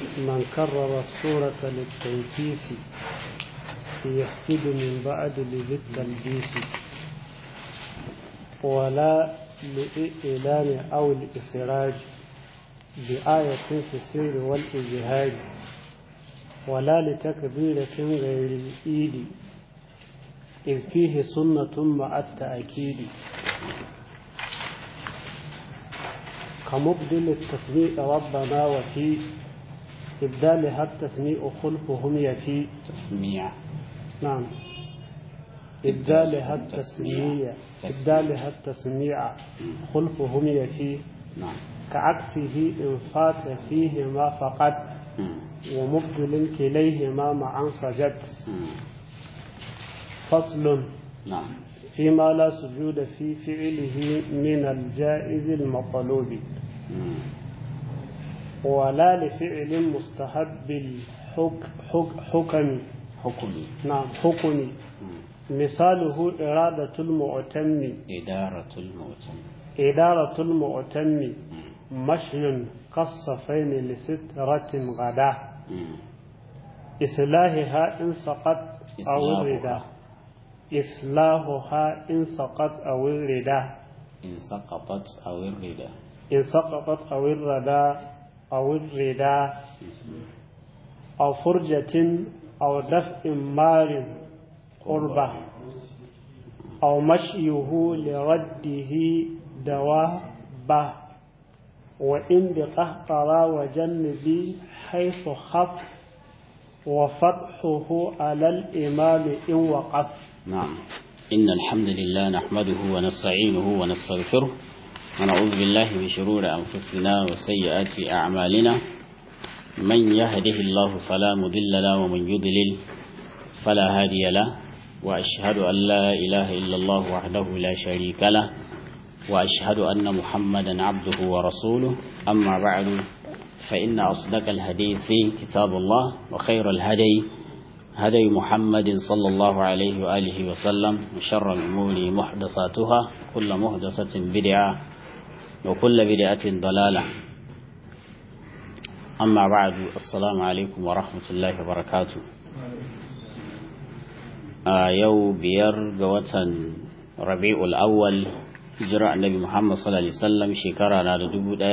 من كرر الصورة للتنكيس يسجد من بعد للتلبيس ولا لإعلان أو الإسراج بآية في السر والإجهاد ولا لتكبيرة غير الإيد إذ فيه سنة مع التأكيد كمبدل التسميع ربنا وفي إبدالها التسميع خلفهم يفي تسميع نعم إبدالها التسميع إبدالها التسميع خلفهم يفي نعم كعكسه إن فات فيهما فقط مم. ومبدل كليهما معا سجد مم. فصل نعم فيما لا سجود في فعله من الجائز المطلوب مم. ولا لفعل مستحب الحك حك حكم حكمي نعم حكم مم. مثاله إرادة المعتم إدارة الموتى إدارة المعتم مم. مشي كالصفين لسترة غدا مم. إصلاحها إن سقط أو إصلاحها. الردى إصلاحها إن سقط أو الردى إن سقطت أو الردى إن سقطت أو الردى أو الردى أو فرجة أو دفء مار قربة أو مشيه لرده دوابة وإن بقهقرى وجنبي حيث خف وفتحه على الإمام إن وقف نعم إن الحمد لله نحمده ونستعينه ونستغفره ونعوذ بالله من شرور أنفسنا وسيئات أعمالنا من يهده الله فلا مضل له ومن يضلل فلا هادي له وأشهد أن لا إله إلا الله وحده لا شريك له وأشهد أن محمدا عبده ورسوله أما بعد فإن أصدق الحديث كتاب الله وخير الهدي هدي محمد صلى الله عليه وآله وسلم وشر الأمور محدثاتها كل محدثة بدعة وكل بدعة ضلالة أما بعد السلام عليكم ورحمة الله وبركاته آه يو بير قوة ربيع الأول hijira annabi Muhammad sallallahu alaihi wasallam shekara na da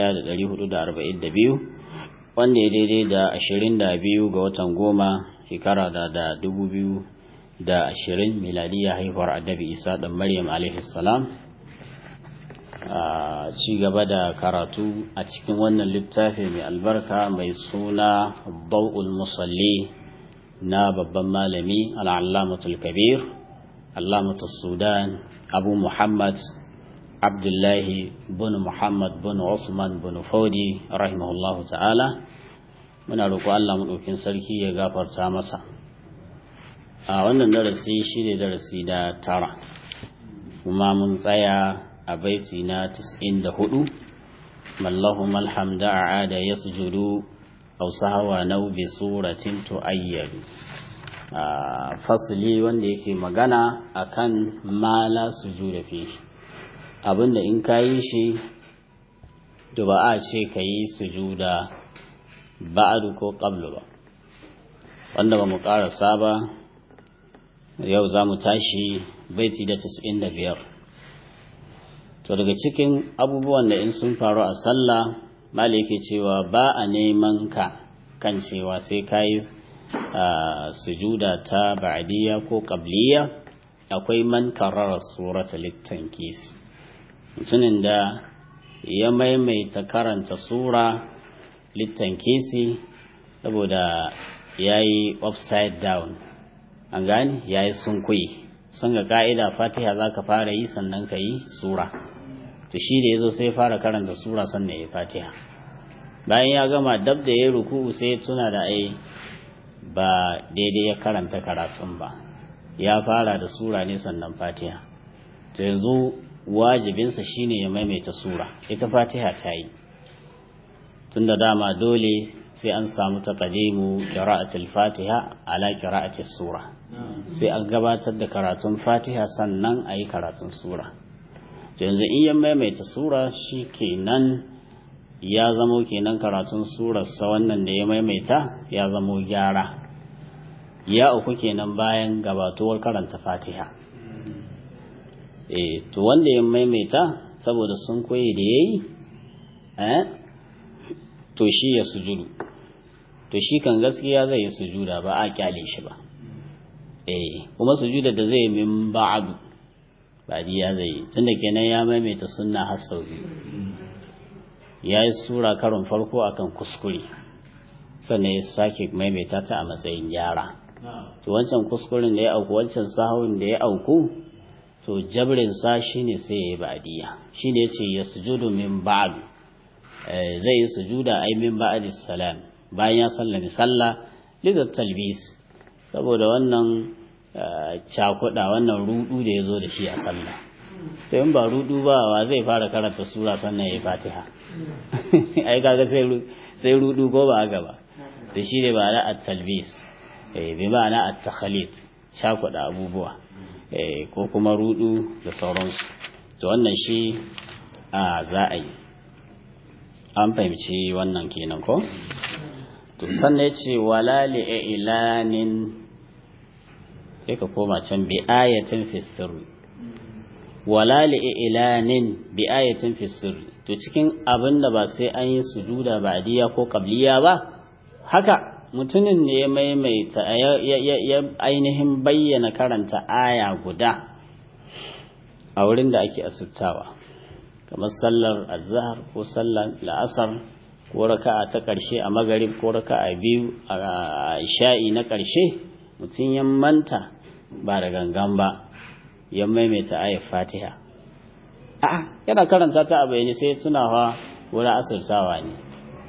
1442 wanda ya daidai da 22 ga watan goma shekara da da 2020 miladiya haihuwar annabi Isa dan Maryam alaihi salam a ci gaba da karatu a cikin wannan littafi mai albarka mai suna Dawul Musalli na babban malami al-Allamatul Kabir Allamatul Sudan Abu Muhammad Abdullahi bin Muhammad bin Usman bin Fodi rahimahullahu ta'ala muna roƙo Allah maɗaukin sarki ya gafarta masa a wannan darasi shi ne darasi da tara kuma mun tsaya a baiti na 94 mallahu malhamda a ada ya sujudu au sahawa nau bi suratin tu'ayyadu fasili wanda yake magana akan mala sujuda fihi abinda in ka yi shi to ba a ce ka yi sujuda ba'adu ko qablu ba wanda ba mu karasa ba yau za mu tashi baiti da da biyar. to daga cikin abubuwan da in sun faru a sallah mali yake cewa ba a neman ka kan cewa sai ka yi sujuda ta ba'diyya ko qabliya akwai man karara surata littankis mutumin da ya maimaita karanta sura littan kesi saboda ya yi upside down an gani ya yi sunkuyi sun ga ka'ida fatiha za ka fara yi sannan ka yi sura to shi da ya zo sai fara karanta sura sannan ya yi fatiha bayan ya gama dab da ya yi ruku'u sai tuna da ai ba daidai ya karanta karatun ba ya fara da sura ne sannan fatiha to yanzu wajibinsa shine ya maimaita sura ita fatiha ta yi tunda dama dole sai an samu taqdimu qira'atul fatiha ala qira'atis sura sai an gabatar da karatun fatiha sannan ayi karatun sura to yanzu in ya maimaita sura shikenan ya zamo kenan karatun surarsa wannan da ya maimaita ya zamo gyara ya uku kenan bayan gabatuwar karanta fatiha eh to wanda ya maimaita saboda sun koyi da yayi eh to shi ya sujudu to shi kan gaskiya zai yi sujuda ba a kyale shi ba eh kuma sujuda da zai min ba'du ba ya zai tunda kenan ya maimaita sunna har sau biyu ya yi sura karon farko akan kuskure sannan ya sake maimaita ta a matsayin gyara to wancan kuskuren da ya auku wancan sahawin da ya auku to jabrin sa shine sai ya yi ba'diya shine yace ya sujudu min ba'd zai yi sujuda ai min ba'di salam bayan ya sallami sallah lizat talbis saboda wannan cakuda wannan rudu da ya zo da shi a sallah to in ba rudu ba wa zai fara karanta sura sannan ya yi fatiha ai kaga sai sai rudu ko ba haka ba da shi ne ba na at-talbis eh bi ba na at-takhalit cakuda abubuwa eh ko kuma rudu da sauransu to wannan shi a za a yi an fahimci wannan kenan ko to sannan ya ce wala li'ilanin sai ka koma can bi ayatin fi sirri wala li'ilanin bi ayatin fi sirri to cikin abin da ba sai an yi sujuda ba'diya ko qabliya ba haka mutumin ne ya maimaita ya ainihin bayyana karanta aya guda a wurin da ake asirtawa kamar sallar azhar ko sallar la'asar ko raka'a ta ƙarshe a magarib ko raka'a biyu a sha'i na ƙarshe mutum ya manta ba da gangan ba ya maimaita ayat fatiha a'a yana karanta ta a bayani sai tunawa wurin asirtawa ne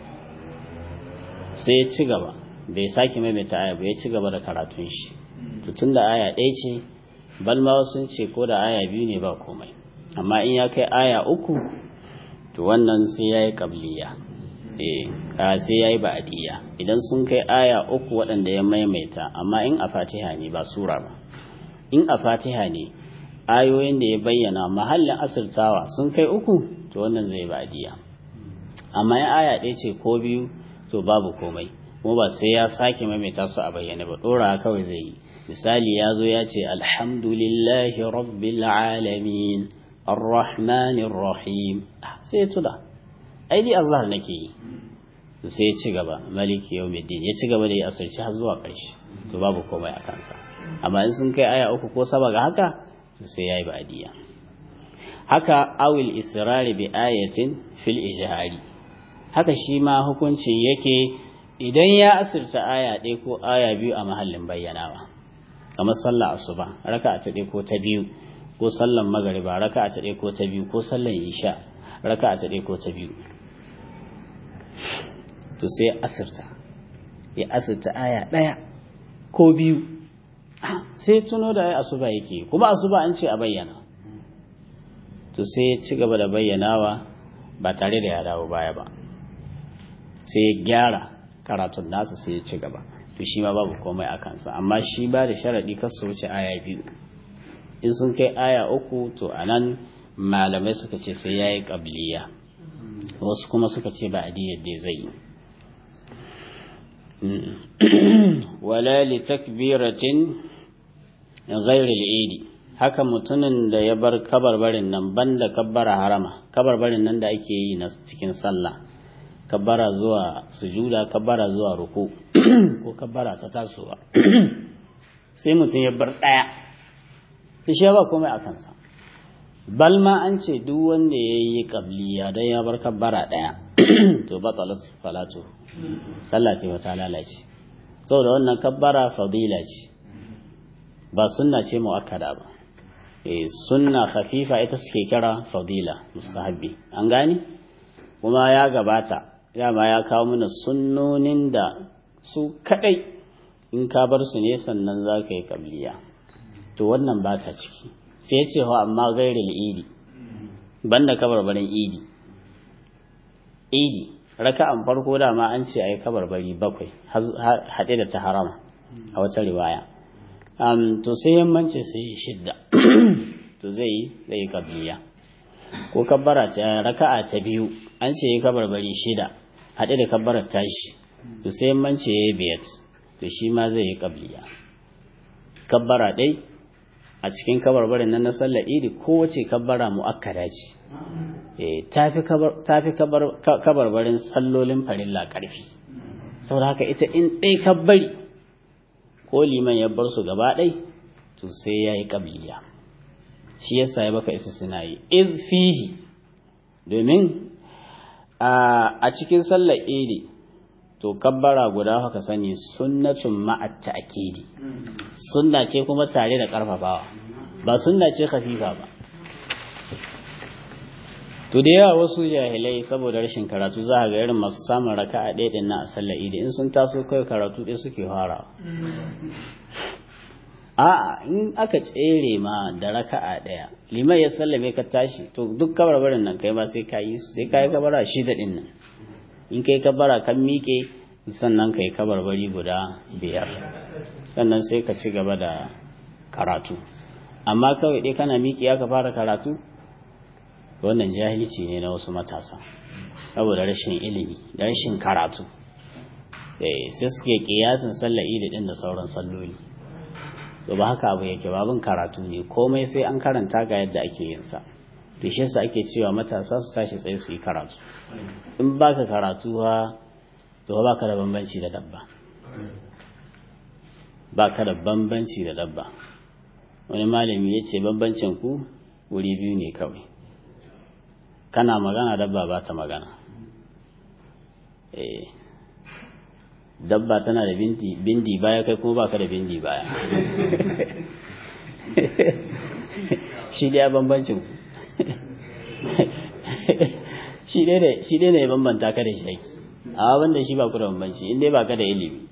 sai ya ci gaba bai sake maimaita aya ba ya ci gaba da karatun shi to tun da aya ɗaya ce balma sun ce ko da aya biyu ne ba komai amma in ya kai aya uku to wannan sai ya yi ƙabliya sai ya yi ba'adiyya idan sun kai aya uku waɗanda ya maimaita amma in a fatiha ne ba sura ba in a fatiha ne ayoyin da ya bayyana mahallin asirtawa sun kai uku to wannan zai ba'adiyya amma in aya ɗaya ce ko biyu to babu komai kuma ba sai ya sake maimaita su a bayyane ba ɗora kawai zai yi misali ya zo ya ce alhamdulillahi rabbil alamin arrahmanir rahim sai ya tuna ai dai azhar nake yi sai ya ci gaba maliki yawmiddin ya ci gaba da ya asirci har zuwa ƙarshe to babu komai a kansa amma in sun kai aya uku ko saba ga haka sai yayi ba'diya haka awil israri bi ayatin fil ijhari haka shi ma hukuncin yake idan ya asirta aya ɗaya ko aya biyu a mahallin bayyanawa kamar sallah asuba raka'a ta ɗaya ko ta biyu ko sallan magariba raka'a ta ɗaya ko ta biyu ko sallan isha raka'a ta ɗaya ko ta biyu to sai ya asirta ya asirta aya ɗaya ko biyu sai tuno da ai asuba yake kuma asuba an ce a bayyana to sai ya ci gaba da bayyanawa ba tare da ya dawo baya ba sai ya gyara karatun nasa sai ya ci gaba to shi ma babu komai a kansa amma shi ba da sharaɗi kar su wuce aya biyu in sun kai aya uku to a nan malamai suka ce sai ya yi ƙabliya wasu kuma suka ce ba adiyar da zai yi wala li takbiratin ghairi al-idi haka mutumin da ya bar kabarbarin nan banda kabbara harama kabarbarin nan da ake yi na cikin sallah kabbara zuwa sujuda kabbara zuwa ruku ko kabbara ta tasowa sai mutum ya bar daya sai shi ba komai a kansa balma an ce duk wanda ya yi kabliya don ya bar kabbara daya to batalat salatu sallah ce ta lalace saboda wannan kabbara fadila ce ba sunna ce muakkada ba eh sunna khafifa ita suke kira fadila mustahabbi an gane kuma ya gabata dama ya kawo mana sunnonin da su kadai in ka bar su ne sannan za ka yi kabliya to wannan ba ta ciki sai ya ce amma gairil idi banda kabarbarin idi idi raka'an farko dama an ce ayi kabarbari bakwai haɗe da ta harama a wata riwaya um, to sai yammanci sai shidda to zai yi zai yi kabliya ko kabbara ta raka'a ta biyu an ce ya kabarbari shida haɗe da kabbarar tashi to sai mance ya biyar to shi ma zai yi kabliya kabbara ɗai a cikin kabarbarin nan na sallar idi kowace kabbara mu'akkada ce ta fi kabarbarin sallolin farilla ƙarfi saboda haka ita in ɗai kabbari ko liman ya bar su gaba ɗai to sai ya yi kabliya shi yasa ya baka isa suna yi iz fihi domin a cikin sallar idi to kabbara guda haka sani sunnatun ma'at ta'kidi sunna ce kuma tare da karfafawa ba sunna ce khafifa ba to da yawa wasu jahilai saboda rashin karatu za a ga irin masu samun raka'a ɗaya ɗin na a sallar idi in sun taso kai karatu ɗaya suke farawa a'a in aka tsere ma da raka'a ɗaya liman ya sallame ka tashi to duk kabarbarin nan kai ma sai ka yi sai ka yi kabara shida ɗin nan in kai kabara kan miƙe sannan ka yi kabarbari guda biyar sannan sai ka ci gaba da karatu amma kawai dai kana miƙe ya ka fara karatu wannan jahilci ne na wasu matasa saboda rashin ilimi da rashin karatu sai suke kiyasin sallar idi din da sauran salloli to ba haka abu yake babin karatu ne komai sai an karanta ga yadda ake yin sa to shi yasa ake cewa matasa su tashi tsaye su yi karatu in baka karatu ha to baka da bambanci da dabba baka da bambanci da dabba wani malami ya ce bambancin ku wuri biyu ne kawai kana magana dabba ba ta magana eh dabba tana da bindi bindi baya kai kuma baka da bindi baya shi dai bambancin shi dai shi dai ne bambanta ka da shi a wanda shi ba ku da bambanci in dai baka da ilimi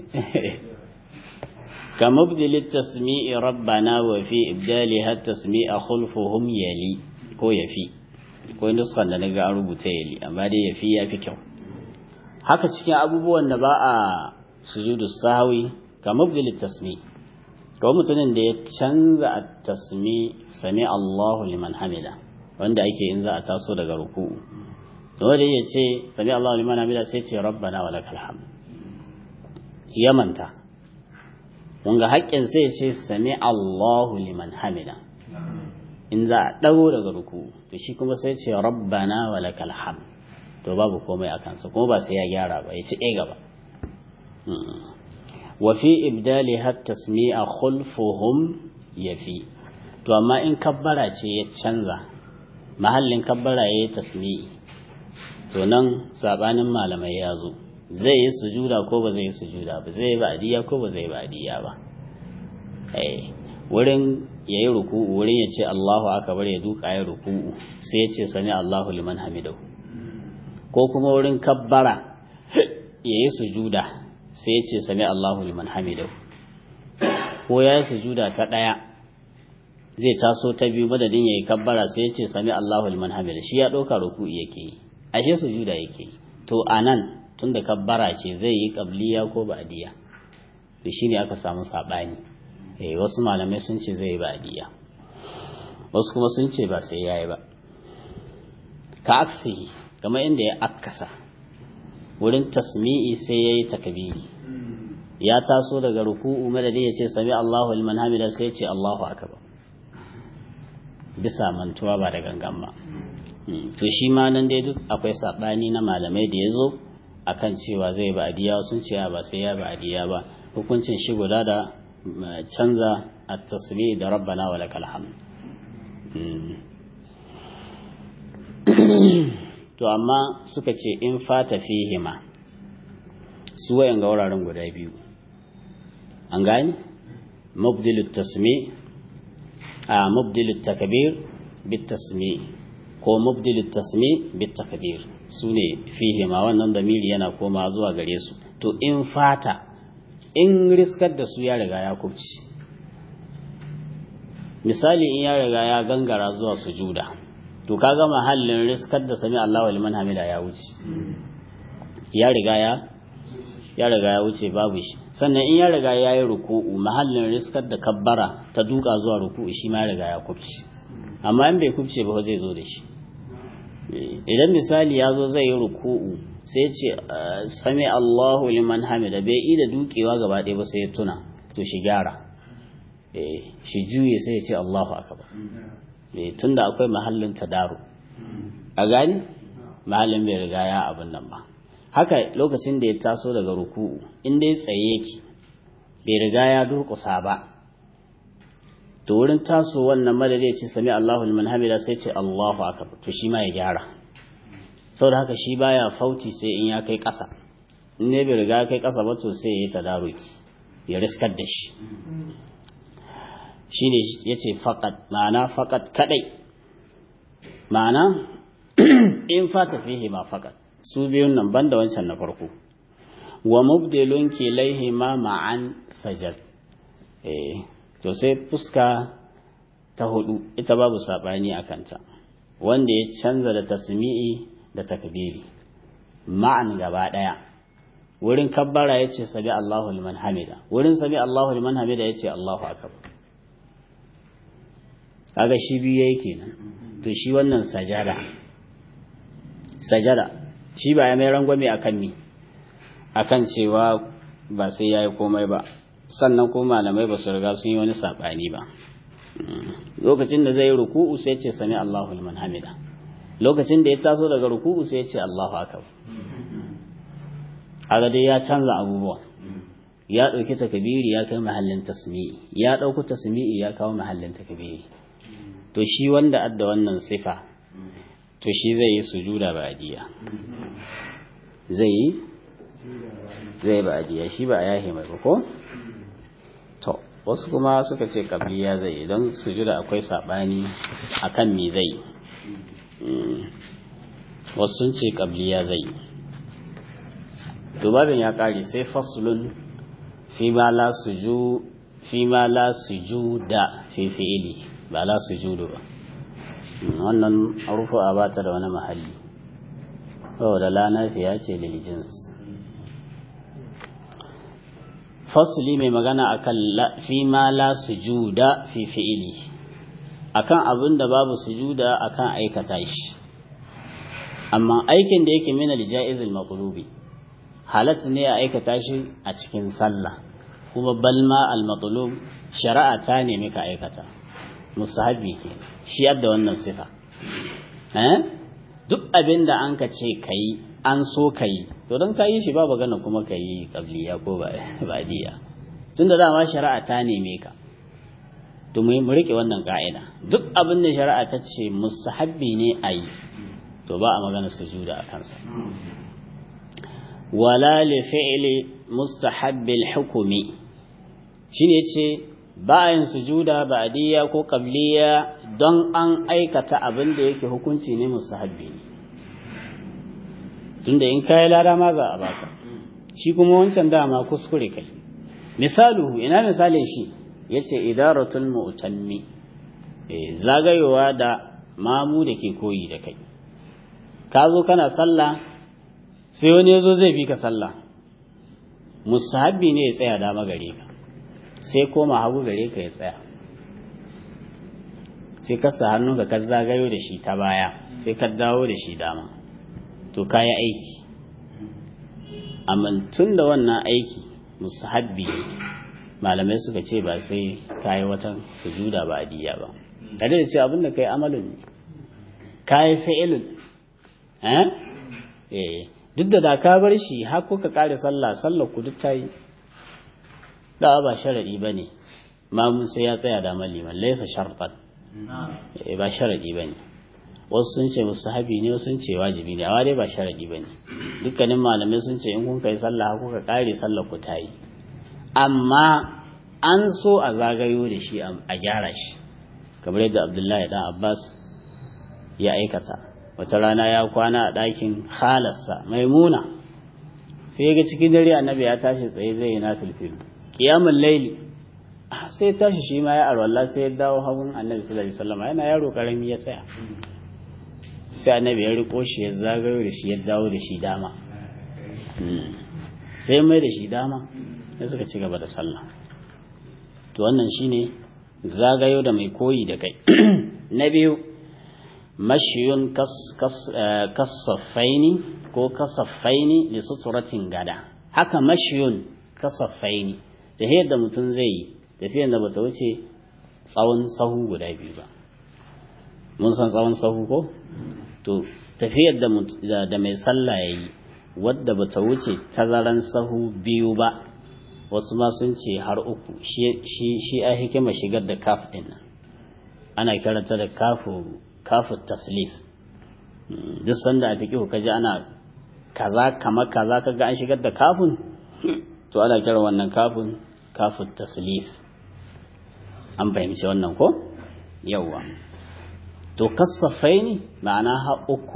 كمبدل التسميع ربنا وفي إبدالها التسميع خلفهم يلي ko yafi ko nuskan da naga an rubuta yali amma dai yafi ya fi kyau haka cikin abubuwan da ba a sujudu sahwi ka mabdil tasmi ko mutumin da ya canza at-tasmi sami Allahu liman hamida wanda ake in za a taso daga ruku'u dole ya ce sami Allahu liman hamida sai ce rabbana wa lakal hamd ya manta wanga haƙƙin sai ce sami Allahu liman hamida in za a ɗago daga ruku to shi kuma sai ce rabbana wa lakal ham to babu komai a kansa kuma ba sai ya gyara ba ya ci ɗaya gaba wa fi ibdali har tasmi'a khulfuhum yafi to amma in kabbara ce ya canza mahallin kabbara ya yi tasmi'i to nan sabanin malamai ya zo zai yi sujuda ko ba zai yi sujuda ba zai yi ba'diya ko ba zai yi ba'diya ba eh wurin ya yi ruku'u wurin ya ce Allahu akbar ya duka ya ruku'u sai ya ce sami Allahu liman hamidahu ko kuma wurin kabbara ya yi sujuda sai ya ce sami Allahu liman hamidahu ko ya yi sujuda ta ɗaya zai taso ta biyu madadin ya yi kabbara sai ya ce sami Allahu liman hamidahu shi ya ɗauka ruku'u yake yi ashe sujuda yake yi to anan tun da kabbara ce zai yi kabliya ko ba'diya da shi ne aka samu saɓani eh wasu malamai sun ce zai yi ba'diya wasu kuma sun ce ba sai yayi ba ka aksihi kamar inda ya akkasa wurin tasmi'i sai yayi takbiri ya taso daga ruku'u madadi ya ce sami Allahu liman hamida sai ya ce Allahu akbar bisa mantuwa ba da gangan ba to shi ma nan dai duk akwai sabani na malamai da yazo akan cewa zai ba adiya sun ce ba sai ya ba adiya ba hukuncin shi guda da canza at-tasbih da rabbana wa lakal hamd to amma suka ce in fata fihima su wayan ga wuraren guda biyu an gani mubdilut tasmi a mubdilut takbir bit tasmi ko mubdilut tasmi bit takbir su ne fihima wannan damiri yana koma zuwa gare su to in fata in riskar da su ya riga ya kubci misali in ya riga ya gangara zuwa sujuda to kaga mahallin riskar da sami Allahu liman hamida ya wuce ya riga ya ya riga ya wuce babu shi sannan in ya riga ya yi ruku'u mahallin riskar da kabbara ta duka zuwa ruku'u shi ma ya riga ya kubce amma in bai kubce ba zai zo da shi idan misali ya zo zai yi ruku'u sai ce sami Allahu liman hamida bai yi da dukewa gaba ɗaya ba sai ya tuna to shi gyara shi juye sai ya ce Allahu akbar tunda akwai mahallin tadaru a gani mahallin bai riga ya abin nan ba haka lokacin da ya taso daga ruku'u in dai tsaye yake bai riga ya durƙusa ba to wurin taso wannan madadi ya ce sami Allahu liman hamida sai ce Allahu akbar to shi ma ya gyara saboda haka shi baya fauti sai in ya kai ƙasa in ne bai riga kai ƙasa ba to sai ya yi tadaruki ya riskar da shi shi ne ya ce faƙat ma'ana faƙat kaɗai ma'ana in fata fihi ma faƙat su biyun nan banda wancan na farko wa mubdilun kilaihi ma ma'an sajad eh to sai fuska ta hudu ita babu sabani a kanta wanda ya canza da tasmi'i da takbiri ma'an gaba daya wurin kabbara yace sabi Allahu liman hamida wurin sabi Allahu liman hamida yace Allahu akbar kaga shi biyu yake kenan to shi wannan sajada sajada shi ba ya mai rangwame akan mi akan cewa ba sai yayi komai ba sannan kuma malamai ba su riga sun yi wani saɓani ba lokacin da zai ruku'u sai ce sami Allahu liman hamida lokacin da ya taso daga ruku'u sai ce Allahu akbar aga dai ya canza abubuwa ya ɗauki takabiri ya kai mahallin tasmi'i ya ɗauki tasmi'i ya kawo mahallin takabiri to shi wanda adda wannan sifa to shi zai yi sujuda ba'diya zai yi zai ba'diya shi ba a yahe mai ba ko to wasu kuma suka ce kabliya zai don sujuda akwai sabani akan me zai wasu sun ce kabliya zai to babin ya kare sai faslun fi ma la suju fi ma la sujuda fi fi'ili ba la sujudu ba wannan rufu'a ba ta da wani mahalli saboda la nafiya ce lil jins fasli mai magana akan fi ma la sujuda fi fi'ili akan abin da babu sujuda akan aikata shi amma aikin da yake min al-ja'iz al-maqlubi halat ne a aikata shi a cikin sallah kuma balma al-matlub shari'a ta ne ka aikata musahabi ke shi yadda wannan sifa eh duk abin da an ka ce kai an so kai to don ka yi shi ba magana kuma ka yi kabliya ko badiya tunda dama shari'a ta neme ka to mu rike wannan ka'ida duk abin da shari'a ta ce mustahabbi ne a yi to ba a magana sujuda a kansa wala li fi'li mustahabbil hukumi shine yace ba yin sujuda ba'diyya ko qabliya don an aikata abin da yake hukunci ne mustahabbi ne tunda in kai lada ma za a baka shi kuma wancan dama kuskure kai misaluhu ina misalin shi yace idaratul mu'tammi eh zagayowa da mamu da ke koyi da kai ka zo kana sallah sai wani yazo zai bi ka sallah mustahabbi ne ya tsaya dama gare ka sai koma hagu gare ka ya tsaya sai ka sa hannunka ka zagayo da shi ta baya sai ka dawo da shi dama to kayi aiki amma tun da wannan aiki musahabbi malamai suka ce ba sai kayi watan sujuda ba adiya ba tare da cewa abinda kai amalin ne kayi fi'ilun eh duk da da ka bar shi har kuka kare sallah sallar ku duk tayi da ba sharadi bane mamun sai ya tsaya da maliman laysa shartan ba sharadi bane wasu sun ce mustahabi ne wasu sun ce wajibi ne amma dai ba sharadi bane dukkanin malamai sun ce in kun kai sallah kuka kare sallar ku tayi amma an so a zagayo da shi a gyara shi kamar yadda Abdullahi dan Abbas ya aikata wata rana ya kwana a ɗakin halarsa maimuna sai ya ga cikin dare annabi ya tashi tsaye zai yi na filfil qiyamul layli sai tashi shi ma ya arwalla sai ya dawo hagun annabi sallallahu alaihi wasallam yana yaro karami ya tsaya sai annabi ya riko shi ya zagayo da shi ya dawo da shi dama sai mai da shi dama sai suka ci gaba da sallah to wannan shine zagayo da mai koyi da kai na biyu mashiyun kasaffaini ko kasaffaini li suturatin gada haka mashiyun kasaffaini tafiyar da mutum zai yi tafiyar da bata wuce tsawon sahu guda biyu ba mun san tsawon sahu ko to tafiyar da da mai sallah yayi wadda bata wuce tazaran sahu biyu ba wasu ma sun ce har uku shi shi a hikima shigar da kaf din nan ana karanta da kafu kafu taslif duk sanda a fiqhu kaji ana kaza kama kaza kaga an shigar da kafun to ana kira wannan kafun kafu taslif an fahimci wannan ko yawwa to kasafai ne ma'ana ha uku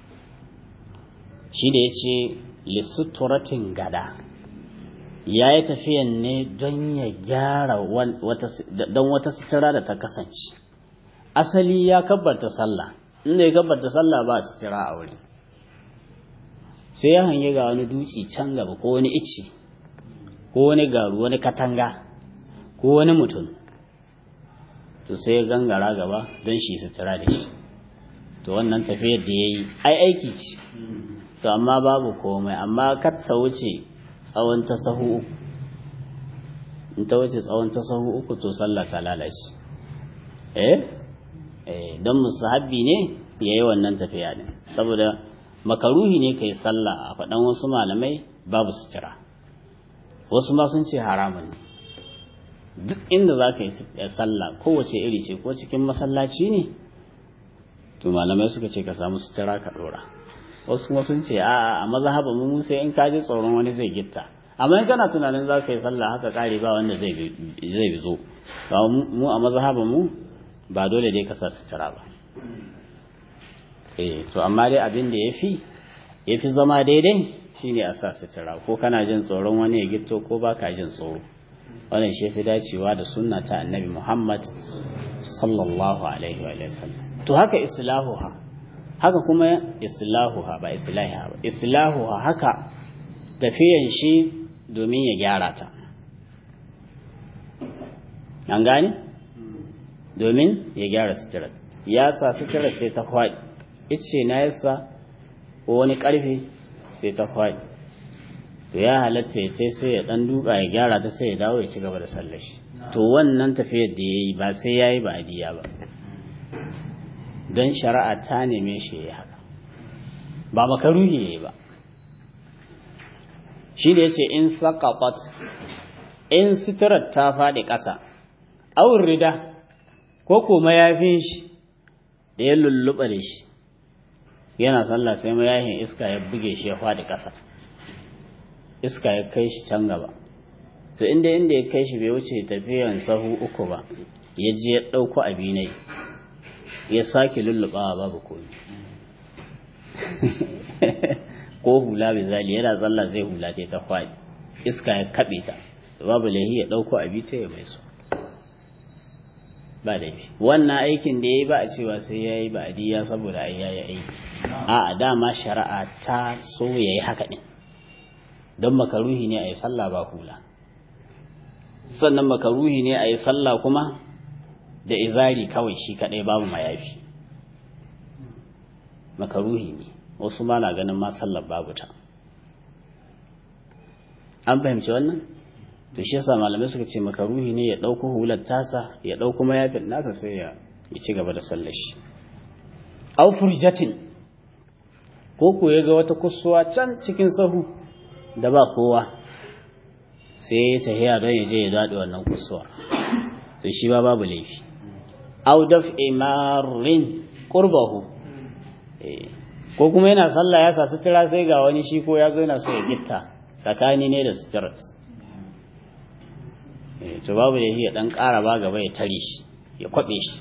shi da ya ce lissuturatin gada ya yi tafiyan ne don ya gyara don wata sutura da ta kasance asali ya kabbarta sallah inda ya kabbarta sallah ba sutura a wuri sai ya hange ga wani duci can gaba ko wani icce ko wani garu wani katanga ko wani mutum to sai ya gangara gaba don shi sutura da shi to wannan tafiyar da ya yi ai aiki ce to amma babu komai amma kar ta wuce tsawon ta sahu uku in ta wuce tsawon ta sahu uku to sallah ta lalace eh eh don musahabbi ne ya yi wannan tafiya ne saboda makaruhi ne kai sallah a faɗan wasu malamai babu sutura wasu ma sun ce haramun ne duk inda za ka yi sallah kowace iri ce ko cikin masallaci ne to malamai suka ce ka samu sutura ka ɗora wasu kuma sun ce a a mazhaba mu sai in ka ji tsoron wani zai gitta amma in kana tunanin za ka yi sallah haka kare ba wanda zai zai zo mu a mazhaba mu ba dole dai ka sa sutura ba eh to amma dai abin da yafi yafi zama daidai shine a sa sutura ko kana jin tsoron wani ya gitto ko baka jin tsoro wannan shi fi dacewa da sunna ta annabi Muhammad sallallahu alaihi wa sallam to haka islahuha haka kuma islahuha ba islahiha ba islahuha haka tafiyan shi domin ya gyara ta an gane domin ya gyara suturar ya sa suturar sai ta kwaɗi ice na yasa ko wani ƙarfe sai ta kwaɗi to ya halatta ya ce sai ya ɗan duka ya gyara ta sai ya dawo ya ci gaba da sallar shi to wannan tafiyar da ya yi ba sai ya yi ba'adiyya ba don shari'a ta neme shi ya haka ba makaruhi ya yi ba shi da ya ce in saƙaƙot in suturar ta faɗi ƙasa awun rida ko kuma mayafin shi da ya lulluɓa da shi yana sallah sai mayafin iska ya buge shi ya faɗi ƙasa iska ya kai shi can gaba to inda inda ya kai shi bai wuce tafiyan sahu uku ba ya je ya ɗauko abinai ya sake lullubawa babu komi ko hula bai zali yana tsalla zai hula ta kwaɗi iska ya kaɓe ta babu lahi ya ɗauko abi ta ya mai so ba laifi wannan aikin da ya yi ba a cewa sai ya yi ba a diya saboda ai ya yi aiki a dama shari'a ta so ya yi haka ɗin don makaruhi ne a yi sallah ba hula sannan makaruhi ne a yi sallah kuma da izari kawai shi kadai babu mayafi makaruhi ne wasu ma na ganin ma sallar babu ta an fahimci wannan to shi yasa malamai suka ce makaruhi ne ya dauko hular tasa ya dauko mayafin nasa sai ya ci gaba da sallar shi aw furjatin ko ko ya ga wata kusuwa can cikin sahu da ba kowa sai ya tahiya don ya je ya daɗe wannan kusuwa to shi ba babu laifi aw daf imarin qurbahu ko kuma yana sallah ya sa sutura sai ga wani shi ko ya zo yana so ya gitta tsakani ne da sutura to babu da ya dan ƙara ba gaba ya tare shi ya kwabe shi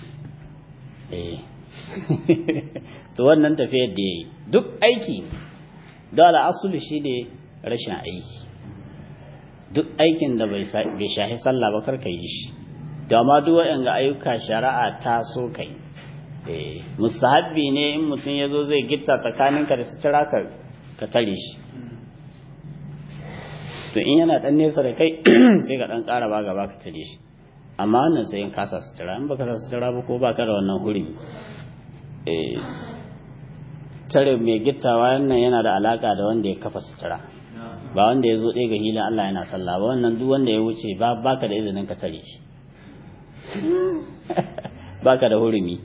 to wannan tafiyar da ya yi duk aiki ne dole asulu shi ne rashin aiki duk aikin da bai shahi sallah ba karka yi shi dama duk waɗanda ayyuka shari'a ta so kai musahabbi ne in mutum ya zo zai gitta tsakaninka da sutura ka tare shi to in yana ɗan nesa da kai sai ka ɗan ƙara ba gaba ka tare shi amma wannan sai in kasa sutura in baka sa sutura ba ko baka da wannan hurumi tare mai gittawa wannan yana da alaka da wanda ya kafa sutura ba wanda ya zo ɗaya ga hilin Allah yana sallah ba wannan duk wanda ya wuce ba baka da izinin ka tare shi baka da hurumi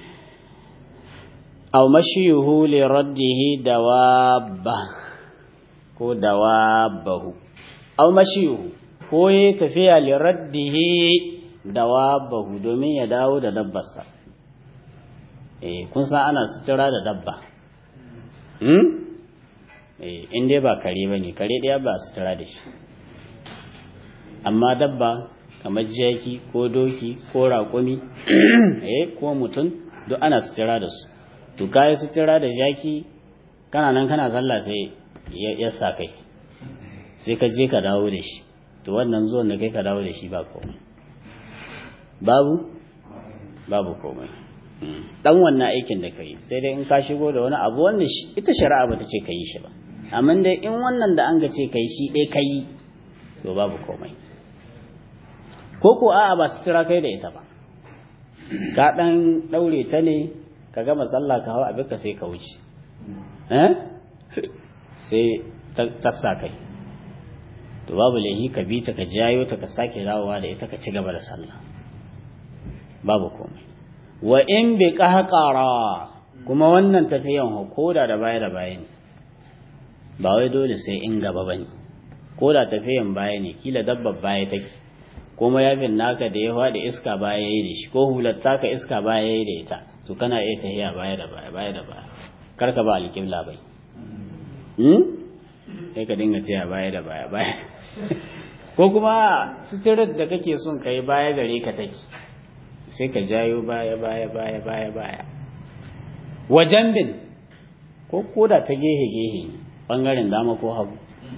aw mashiyuhu li raddihi dawabba ko dawabahu aw mashiyuhu ko ya tafiya li raddihi dawabahu domin ya dawo da dabbarsa eh kun san ana sutura da dabba hmm eh in dai ba kare bane kare daya ba sutura da shi amma dabba kamar jaki ko doki ko raƙumi eh ko mutum duk ana sutura da su to kai sutura da jaki kana nan kana sallah sai ya sa kai sai ka je ka dawo da shi to wannan zuwan da kai ka dawo da shi ba komai babu babu komai dan wannan aikin da kai sai dai in ka shigo da wani abu wanda ita shari'a bata ce ka yi shi ba amma dai in wannan da an ga ce kai shi dai kai to babu komai ko ko a'a ba sutura kai da ita ba ka dan daure ta ne ka gama sallah ka hawa abin ka sai ka wuce eh sai ta sa kai to babu laihi ka bi ta ka jayo ta ka sake dawowa da ita ka ci gaba da sallah babu komai wa in bi qahqara kuma wannan tafiyan koda da baya da baya ne ba wai dole sai in gaba bane koda tafiyan baya ne kila dabbar baya take ko mayafin naka da ya faɗi iska baya yayi da shi ko hular taka iska baya yayi da ita to kana iya tafiya baya da baya baya da baya kar ka ba alƙibla bai hmm sai ka dinga tafiya baya da baya baya ko kuma suturar da kake son kai baya gare ka take sai ka jayo baya baya baya baya baya wajen bin ko koda ta gehe gehe bangaren dama ko hagu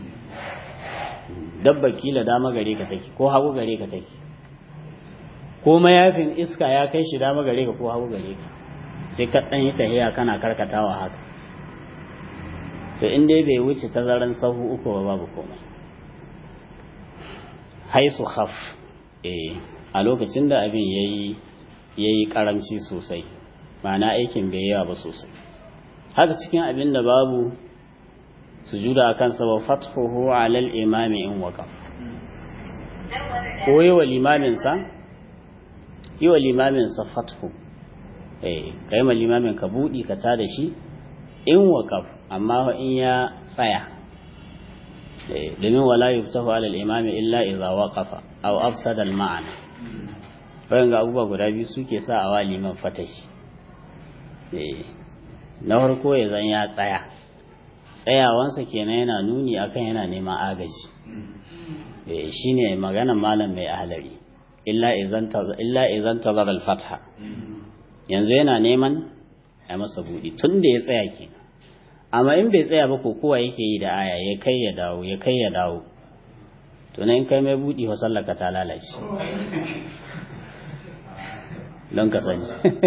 dabba kila dama gare ka take ko hagu gare ka take ko mayafin iska ya kai shi dama gare ka ko hagu gare ka sai ka dan yi tahiya kana karkatawa haka to in dai bai wuce tazaran sahu uku ba babu komai haisu khaf eh a lokacin da abin yayi yayi karamci sosai ma'ana aikin bai yawa ba sosai haka cikin abin da babu sujuda akan sa wa fathuhu ala al-imami in waqaf ko yi wa limamin sa yi wa limamin sa fathu eh kai ma limamin ka budi ka ta da shi in waqaf amma in ya tsaya eh domin wala yuftahu ala al-imami illa idza waqafa aw afsada al-ma'ana bayan ga abubuwa guda biyu suke sa a liman fatahi eh na farko ya zan ya tsaya tsayawansa kenan yana nuni akan yana neman agaji shi ne maganan malam mai ahalari illa izan tazar al-fatha yanzu yana neman a masa buɗi tun da ya tsaya kenan amma in bai tsaya ba ko kowa yake yi da aya ya kai ya dawo ya kai ya dawo to in kai mai buɗi wa sallaka ta lalace don ka sani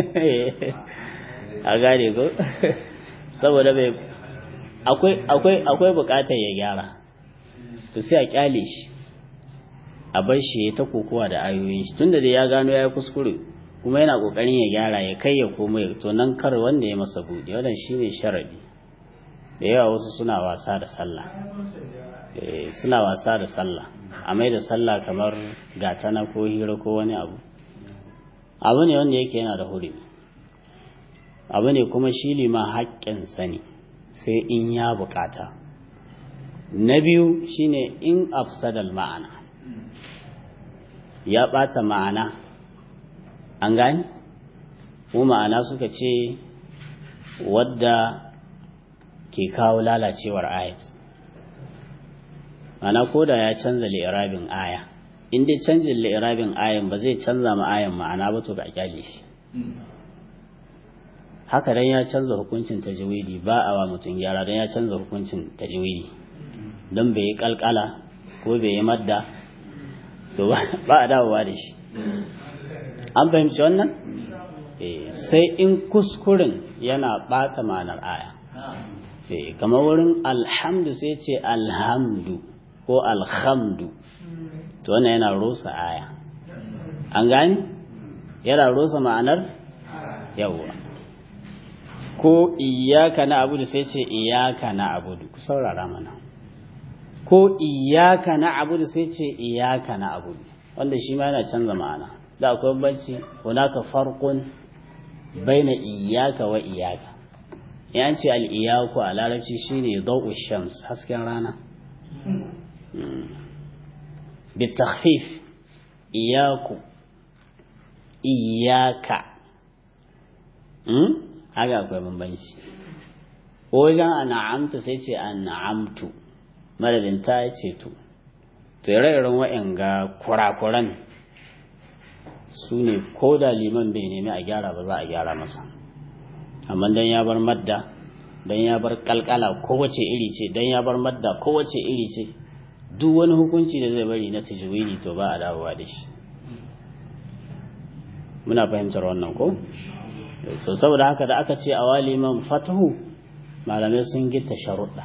a gane ko saboda bai akwai akwai akwai bukatar ya gyara to sai a kyale shi a bar shi ta kokowa da ayoyin shi tunda da ya gano ya kuskure kuma yana kokarin ya gyara ya kai ya koma ya to nan kar wanda ya masa buɗe wannan shine sharadi da yawa wasu suna wasa da sallah eh suna wasa da sallah a mai da sallah kamar gatana ko hira ko wani abu abu ne wanda yake yana da hurumi abu ne kuma shi lima haƙƙin sani sai in ya bukata na biyu shine in afsadal ma'ana ya ɓata ma'ana an gani ko ma'ana suka ce wadda ke kawo lalacewar ayat mana ko da ya canza li'irabin aya in dai canjin li'irabin ayan ba zai canza ma ayan ma'ana ba to ga kyale shi haka dan ya canza hukuncin tajwidi ba a wa mutum gyara dan ya canza hukuncin tajwidi don bai yi kalkala ko bai yi madda to ba a dawowa da shi an fahimci wannan sai in kuskuren yana bata ma'anar aya kamar wurin alhamdu sai ce alhamdu ko alhamdu to wannan yana rusa aya an gani yana rusa ma'anar yawwa ko iyaka na abudu sai ce iyaka na abudu ku saurara mana ko iyaka na abudu sai ce iyaka na abudu wanda shi ma yana canza ma'ana da akwai bambanci hunaka farqun baina iyaka wa iyaka yan ce al-iyaku a larabci shine daw'u shams hasken rana bi takhfif iyaku iyaka haka akwai bambanci wajen an'amta sai ce an'amtu madadin ta ce to to ire-iren wa'anga kurakuran su ne ko da liman bai nemi a gyara ba za a gyara masa amma dan ya bar madda dan ya bar kalkala kowace iri ce dan ya bar madda kowace iri ce duk wani hukunci da zai bari na tajwidi to ba a dawowa da shi muna fahimtar wannan ko so saboda haka da aka ce a waliman fatahu malamai sun gita sharuɗa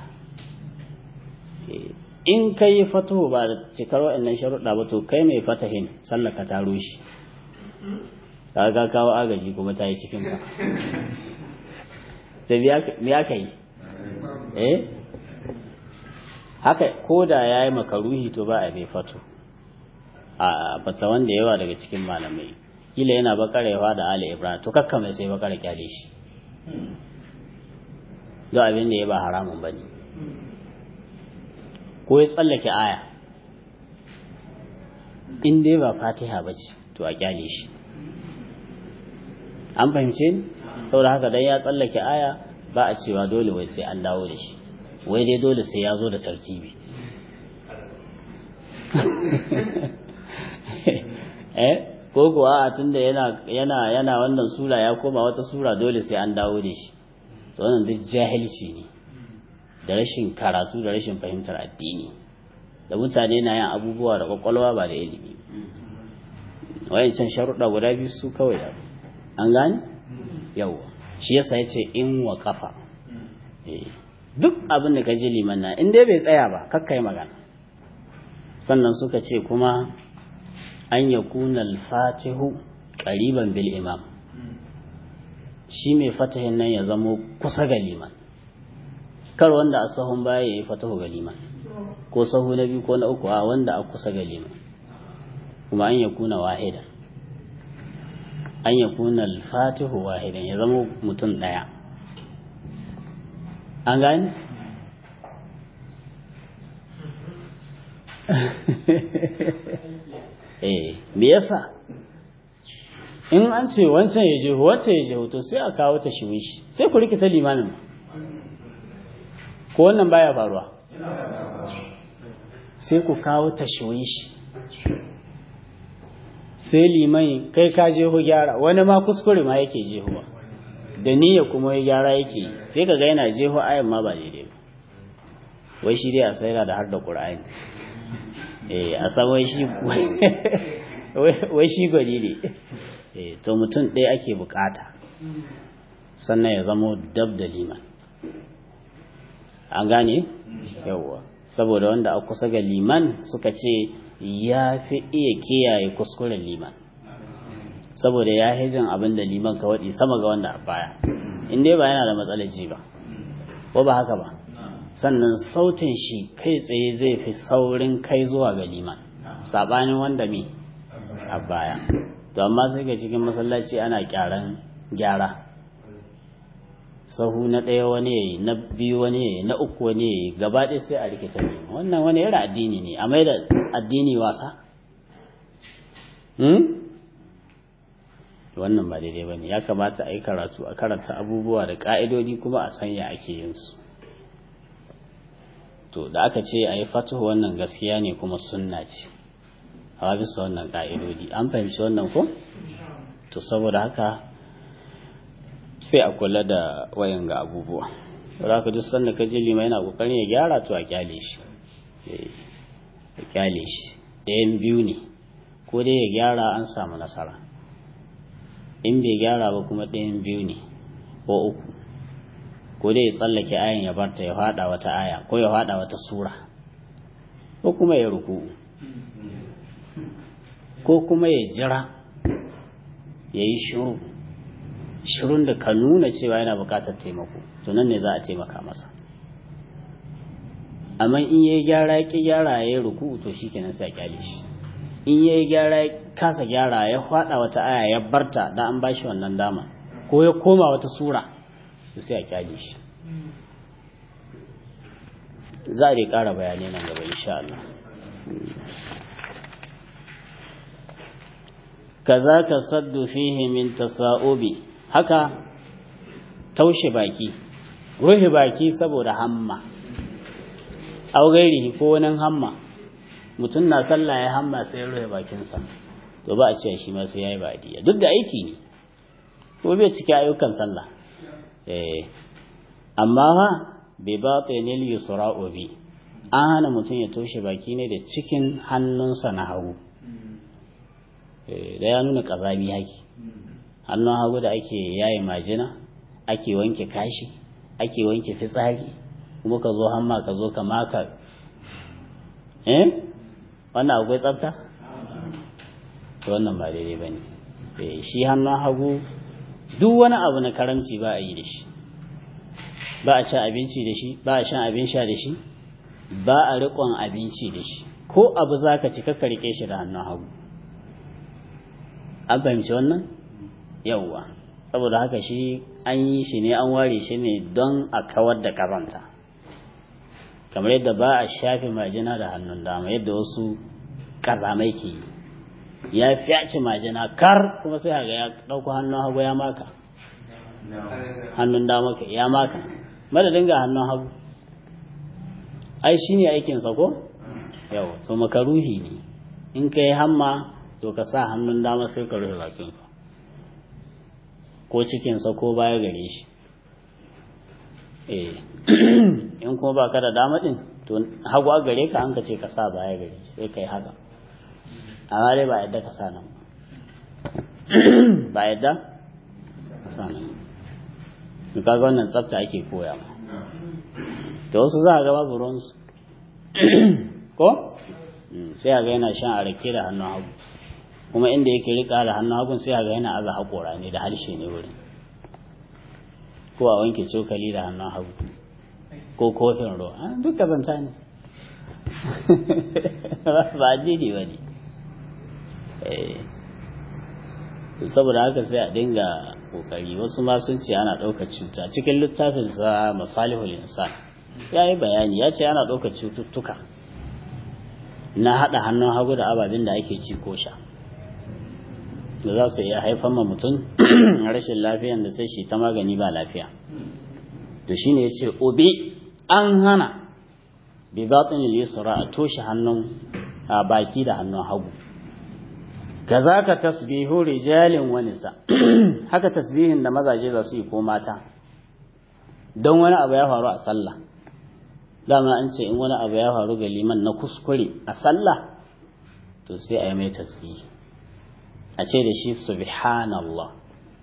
in ka yi fatahu ba da cikar waɗannan sharuɗa ba to kai mai fatahin sallaka ta rushe ka ga kawo agaji kuma ta yi cikin ka sai biya ka yi eh haka ko da ya yi makaruhi to ba a bai fato a fata wanda yawa daga cikin malamai kila yana bakarewa da ali ibrahim to kakka mai sai bakare kyale shi don abin da ya ba haramun ba ne ko ya tsallake aya in dai ba fatiha ba ce to a kyale shi an fahimce ni saboda haka dan ya tsallake aya ba a cewa dole wai sai an dawo da shi wai dai dole sai ya zo da tartibi eh ko kuwa a tunda yana yana yana wannan sura ya koma wata sura dole sai an dawo da shi to wannan duk jahilci ne da rashin karatu da rashin fahimtar addini da mutane na yin abubuwa da kwakwalwa ba da ilimi wayancan sharuɗa guda biyu su kawai da an gane yawa shi yasa ya ce in wa kafa duk abin da ka ji liman na in dai bai tsaya ba kakka yi magana sannan suka ce kuma an ya kuna alfatihu ƙariban bil imam shi mai fatahin nan ya zamo kusa ga liman kar wanda a sahun baya ya yi fatahu ga liman ko sahu na biyu ko na uku a wanda a kusa ga liman kuma an ya kuna wahidan an ya kuna alfatihu wahidan ya zama mutum ɗaya an gani? eh me yasa in an ce wancan ya je wancan ya je to sai a kawo ta shi sai ku rikita limanin ko wannan baya faruwa sai ku kawo ta shi sai liman kai ka jeho gyara wani ma kuskure ma yake jehuwa da niyya kuma ya gyara yake yi sai ka ga yana jeho ayan ma ba daidai ba wai shi dai a tsaira da har da ƙur'ani eh a san wai shi wai shi gwani ne eh to mutum ɗaya ake bukata sannan ya zamo dab da liman an gane yawwa saboda wanda a kusa ga liman suka ce ya fi iya kiyaye kuskuren liman saboda ya hijin abin da liman ka waɗi sama ga wanda a baya in dai ba yana da matsalar ji ba ko ba haka ba sannan sautin shi kai tsaye zai fi saurin kai zuwa ga liman saɓanin wanda me a baya to amma sai ga cikin masallaci ana kyaran gyara sahu na ɗaya wani yayi na biyu wani yayi na uku wani yayi gaba ɗaya sai a rikita ne wannan wani irin addini ne a mai da addini wasa wannan ba daidai ba ne ya kamata a yi karatu a karanta abubuwa da ƙa'idodi kuma a sanya ake yin su to da aka ce a yi fatuhu wannan gaskiya ne kuma sunna ce a bisa wannan ƙa'idodi an fahimci wannan ko to saboda haka sai a kula da wayan ga abubuwa za ka duk sanda ka ji lima yana kokarin ya gyara to a kyale shi a kyale shi ɗayan biyu ne ko dai ya gyara an samu nasara in bai gyara ba kuma ɗayan biyu ne ko uku ko dai ya tsallake ayan ya barta ya faɗa wata aya ko ya faɗa wata sura ko kuma ya ruku ko kuma ya jira ya yi shiru shirun da ka nuna cewa yana bukatar taimako to nan ne za a taimaka masa amma in yayi gyara ya ki gyara ya yi ruku to shikenan sai a kyale shi in yayi gyara ya kasa gyara ya fada wata aya ya barta da an bashi wannan dama ko ya koma wata sura to sai a kyale shi za a dai ƙara bayanai nan gaba insha Allah kaza ka saddu fihi min tasa'ubi haka taushe baki ruhi baki saboda hamma au gairihi ko wani hamma mutum na sallah ya hamma sai ruhi bakinsa to ba a ce shi ma sai yayi badiya duk da aiki ne ko bai cike ayyukan sallah eh amma ha bai ba tsayenil yusra'u bi an hana mutum ya toshe baki ne da cikin hannunsa na hagu da ya nuna ƙazami haki hannun hagu da ake yaye majina ake wanke kashi ake wanke fitsari kuma ka zo hamma ka zo ka maka eh wannan akwai tsafta to wannan ba daidai ba ne shi hannun hagu duk wani abu na karamci ba a yi da shi ba a cin abinci da shi ba a shan abin sha da shi ba a riƙon abinci da shi ko abu za ka ci kakka riƙe shi da hannun hagu an fahimci wannan yauwa saboda haka shi an yi shi ne an ware shi ne don a kawar da karanta kamar yadda ba a shafe majina da hannun dama yadda wasu kazamai ke yi ya fyaci majina kar kuma sai haga ya ɗauko hannun hagu ya maka hannun dama ka ya maka madadin ga hannun hagu ai shi ne aikinsa ko yau so makaruhi ne in ka yi hamma to ka sa hannun dama sai ka rufe bakinka ko cikinsa ko baya gare shi eh in kuma ba ka da dama din to hagu a gare ka an ka ce ka sa baya gare shi sai ka yi haka amma dai ba yadda ka sa nan ba yadda ka sa nan to kaga wannan tsafta ake koya ma da wasu za a ga babu ruwansu ko sai a ga yana shan a rake da hannun hagu kuma inda yake rika da hannun hagun sai a ga yana aza haƙora ne da harshe ne wurin ko a wanke cokali da hannun hagu ko kofin ruwa duk kazanta ne ba addini ba ne saboda haka sai a dinga kokari wasu ma sun ce ana ɗaukar cuta cikin littafinsa masalihul insan ya yi bayani ya ce ana ɗaukar cututtuka na haɗa hannun hagu da ababen da ake ci ko sha da za su iya haifar ma mutum rashin lafiyan da sai shi ta magani ba lafiya to shine ya ce obe an hana bi batin yusra a toshe hannun a baki da hannun hagu kazaka tasbihu rijalin wa nisa haka tasbihin da mazaje za su yi ko mata don wani abu ya faru a sallah dama an ce in wani abu ya faru ga liman na kuskure a sallah to sai a yi mai tasbihi a ce da shi subhanallah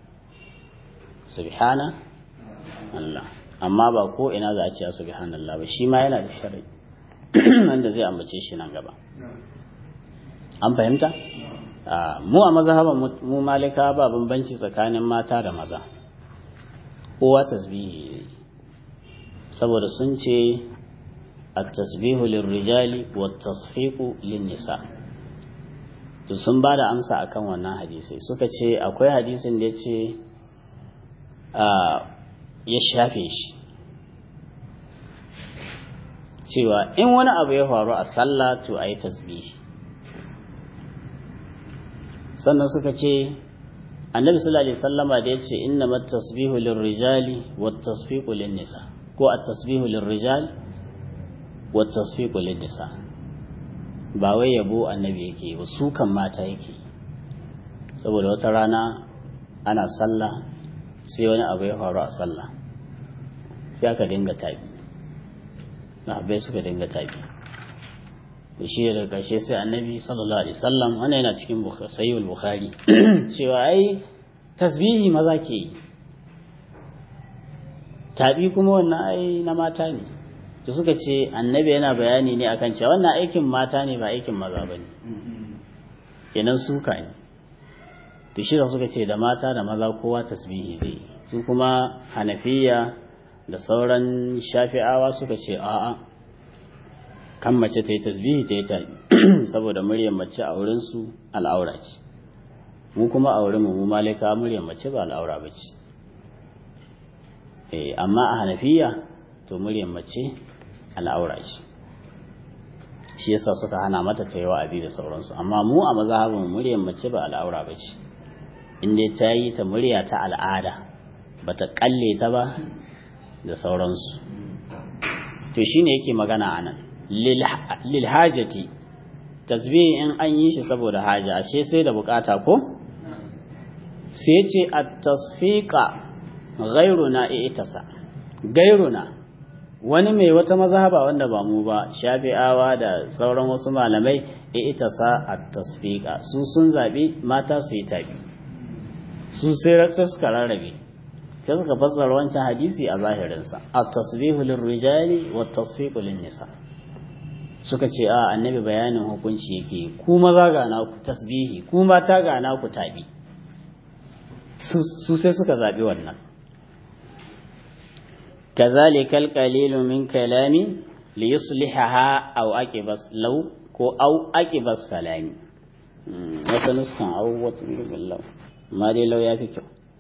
subhana Allah amma ba ko ina za a ce subhanallah ba shi ma yana da shari'i wanda zai ambace shi nan gaba an fahimta mu a mazhaban mu malika ba bambanci tsakanin mata da maza kowa tasbihi saboda sun ce at-tasbihu lirrijali wat-tasfiqu lin-nisa to sun ba da amsa akan wannan hadisi suka ce akwai hadisin da ya ce ya shafe shi cewa in wani abu ya faru a sallah to a yi tasbihi sannan suka ce annabi sallallahu alaihi wasallama da ya ce inna mat tasbihu lirrijali wat tasfiqu lin nisa ko at tasbihu lirrijal wat tasfiqu lin nisa ba wai yabo annabi yake ba su kan mata yake saboda wata rana ana sallah sai wani abu ya faru a sallah sai aka dinga tabi bai suka dinga tabi da shi da karshe sai annabi sallallahu alaihi wasallam wannan yana cikin sahihul bukhari cewa ai tasbihi maza ke yi tabi kuma wannan ai na mata ne to suka ce annabi yana bayani ne akan cewa wannan aikin mata ne ba aikin maza ba ne kenan suka ne to shi suka ce da mata da maza kowa tasbihi zai su kuma hanafiya da sauran shafi'awa suka ce a'a kan mace ta yi tasbihi ta yi tabi saboda muryar mace a wurinsu al'aura ce mu kuma a wurin mu malika muryar mace ba al'aura ba ce amma a hanafiya to muryar mace al'aura ce shi yasa suka hana mata ta yi wa'azi da sauransu amma mu a mazhabin muryar mace ba al'aura ba ce in dai ta yi ta murya ta al'ada ba ta kalle ta ba da sauransu to shine yake magana anan lil hajati tasbihi in an yi shi saboda haja ashe sai da bukata ko sai ce at-tasfiqa ghayruna i'tasa gairuna wani mai wata mazhaba wanda ba mu ba shafi'awa da sauran wasu malamai i'tasa at-tasfiqa su sun zabi mata su yi tabi su sai suka rarrabe sai suka fassara wancan hadisi a zahirinsa at-tasbihu lirrijali wat-tasfiqu lin-nisa suka ce a annabi bayanin hukunci yake ku maza ga naku tasbihi ku mata ga naku tabi su sai suka zabi wannan كذلك القليل من كلامي ليصلحها أو أكبس لو كو أو أكبس سلامي وتنسخن أو وتنسخن ما دي لو يافي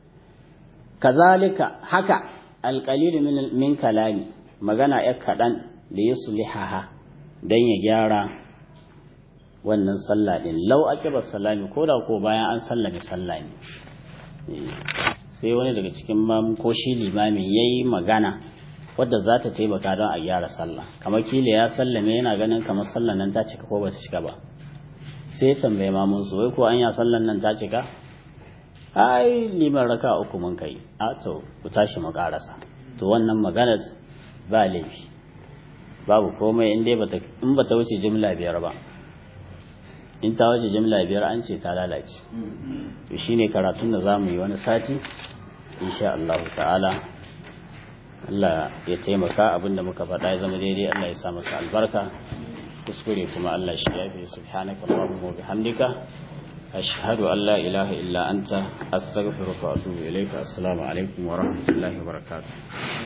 كذلك حكى القليل من من كلامي magana ya kaɗan da ya sulihaha don ya gyara wannan sallah ɗin lau ake ba salami ko da ko bayan an sallame sallah ne sai wani daga cikin mamu ko shi limamin ya yi magana wadda za ta taimaka don a gyara sallah kamar kila ya sallame yana ganin kamar sallan nan ta cika ko ba ta cika ba sai tambaye mamun su wai ko an ya sallan nan ta cika ai liman raka uku mun kai a to ku tashi mu karasa to wannan maganar ba laifi babu komai in dai bata in bata wuce jimla biyar ba in ta wuce jimla biyar an ce ta lalace to shine karatun da zamu yi wani sati insha Allah ta'ala Allah ya taimaka abinda muka faɗa ya zama daidai Allah ya sa masa albarka kuskure kuma Allah shi yafi subhanaka allahumma wa bihamdika ashhadu an la ilaha illa anta astaghfiruka wa atubu ilayka assalamu alaikum wa rahmatullahi wa barakatuh